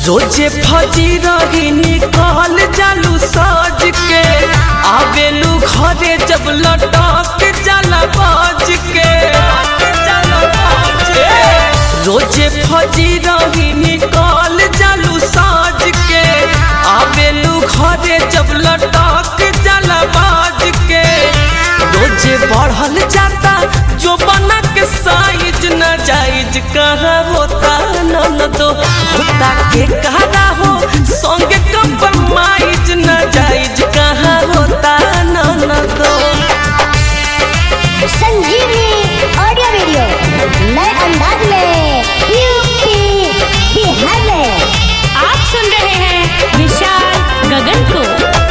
रोजे फजी रही निकल जालू सज के आवेलू घरे जब लटक जाला बज के ए, रोजे फजी रही निकल जालू सज के आवेलू घरे जब लटक जाला बज के रोजे बढ़ल जाता जो बना के साइज न जाइज कहाँ होता न दो होता के कहरा हो संगे कंप्रोमाइज न जाइज कहाँ होता न दो संजीवनी ऑडियो वीडियो नए अंदाज में यूपी बिहार में आप सुन रहे हैं विशाल गगन को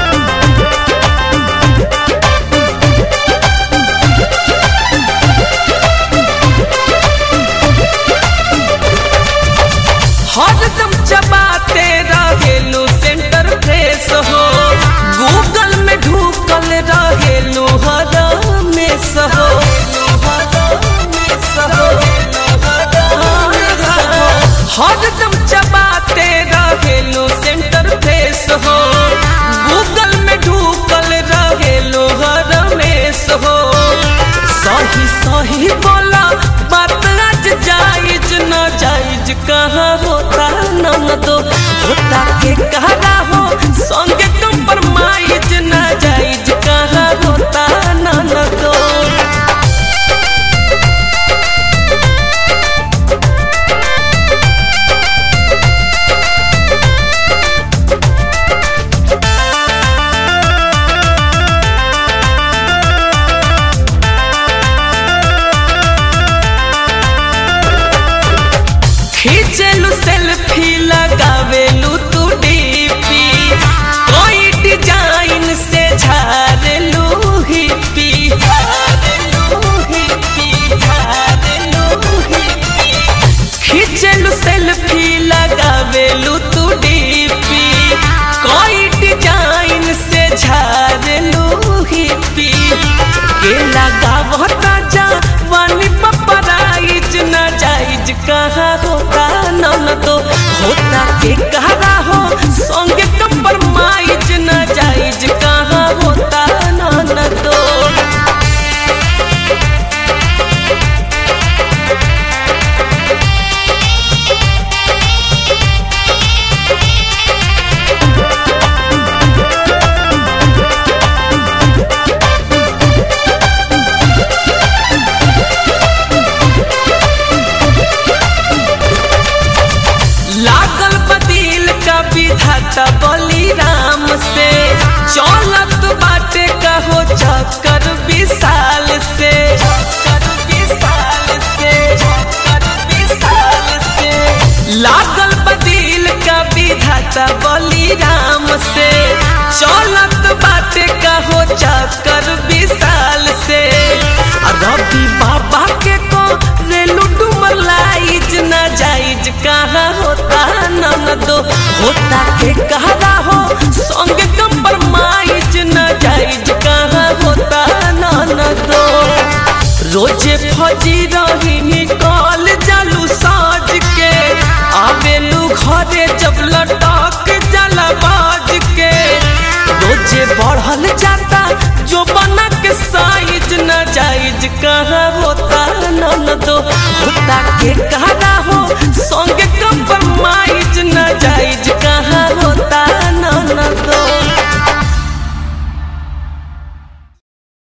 हरदम चबाते रहेलू सेंटर फ्रेश हो गूगल में ढूकल रहेलू हरमेश हो हरदम चबाते रहेलू सेंटर फ्रेश हो गूगल में ढूकल रहेलू हरमेश हो सही सही बोला बात आज जायज न जायज कहाँ होता न दो होता के कहरा हो संगे कंप्रोमाइज न जायज कहाँ होता न दो खींचेलू सेल्फी लगावेलू तू डीपी कोई डिजाइन से झारेलू हिप्पी झारेलू हिप्पी झारेलू हिप्पी खींचेलू सेल्फी लगावेलू तू डीपी कोई डिजाइन से झारेलू हिप्पी के लगावता जवानी पपराइज न जाइज कहाँ होता न तो होता के कहरा हो संगे कंप्रोमाइज न जाइज कहाँ होता न तो लागल बदिल का विधाता बली राम से चलत बाटे कहो चक्कर विशाल से चक्कर विशाल से चक्कर विशाल से लागल बदिल का विधाता बली राम से चलत बाटे कहो चक्कर विशाल से आ रवि बाबा के को रेलू डूमर लाइज न जाइज कहाँ होता न दो होता के कहरा हो संगे कंप्रोमाइज न जाइज कहाँ होता न दो रोजे फजी रही निकल जालू साज के आवेलू घरे जब लटक जाला बाज के रोजे बढ़ल जाता जो बना के साइज न जाइज कहाँ होता न दो होता के कहरा